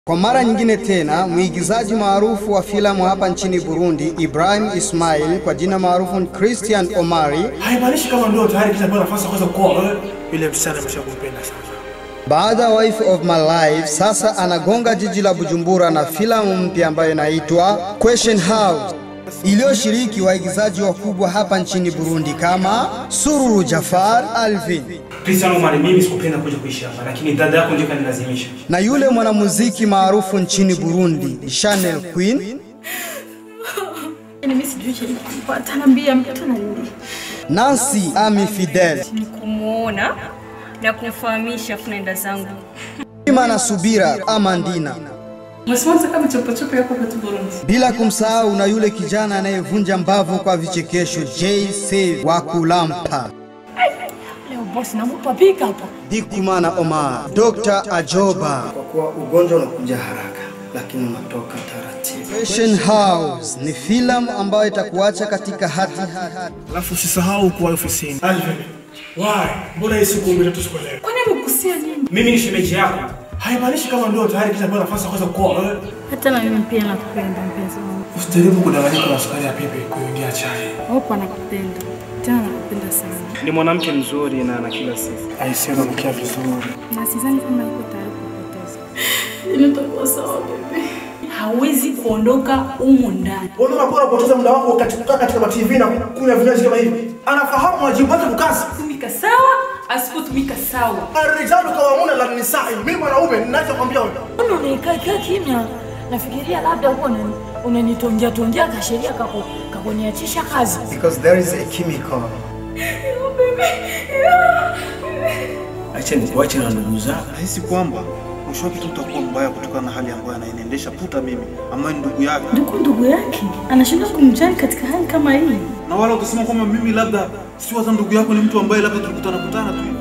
Kwa mara nyingine tena, mwigizaji maarufu wa filamu hapa nchini Burundi, Ibrahim Ismail kwa jina maarufu Christian Omari, haimaanishi kama ndio tayari kisha pewa nafasi ya kuweza kuoa wewe. Yule msichana ameshakumpenda sana. baada ya Wife of My Life, sasa anagonga jiji la Bujumbura na filamu mpya ambayo inaitwa Question House iliyoshiriki waigizaji wakubwa hapa nchini Burundi kama Sururu Jafar Alvin Christian Omar, mimi sikupenda kuja kuishi hapa, lakini dada yako ndio kanilazimisha. na yule mwanamuziki maarufu nchini Burundi Chanel Queen Yaani mimi sijui cha kupata naambia mtoto na nini. Nancy Ami Fidel ni kumuona na kumfahamisha funaenda zangu. Ima na Subira Amandina, Msimanza kama chopo chopo yako kwa Burundi. bila kumsahau na yule kijana anayevunja mbavu kwa vichekesho Jay Save wa Kulampa, Leo boss namupa big hapa. Dikumana Omar, Dr. Ajoba. kwa kuwa ugonjwa unakuja haraka lakini unatoka taratibu. Fashion House ni filamu ambayo itakuacha katika hati hati. Alafu usisahau kuwa ofisini. Alvin, why? Mbona hii siku mbili tu sikuelewa? Kwani amekusia nini? Mimi ni shemeji yako. Haimaanishi kama ndio tayari kisha pewa nafasi ya kuweza kuoa wewe. Hata na mimi pia nakupenda mpenzi wangu. Usijaribu kudanganyika na sukari ya pepe kuingia chai. Wapo nakupenda. Tena nakupenda sana. Ni mwanamke mzuri na ana kila sifa. Aisema mkia vizuri. Na sidhani kama yuko tayari kupoteza. Nitakuwa sawa bebe. Hawezi kuondoka humu ndani. Wewe unapora kupoteza muda wako wakati kukaa katika ma TV na kunywa vinywaji kama hivi. Anafahamu wajibu wake kukazi. Tumika sawa, asipotumika sawa. Arijalu kawamuna la nisai. Mimi mwanaume ninachokwambia wewe. Mbona unakaa kaa kimya? Nafikiria labda huko unani- unanitongia tongia kasheria kako kakuniachisha kazi. Because there is a chemical. Acha nikuache na ndugu zako. Nahisi kwamba mwisho wake tu utakuwa mbaya kutokana na hali ambayo anaenendesha puta mimi ambaye ni ndugu yake, Ndugu ndugu yake anashindwa kumjali katika hali kama hii. na wala utasema kwamba mimi labda si hata ndugu yako, ni mtu ambaye labda tulikutana kutana tu hivi.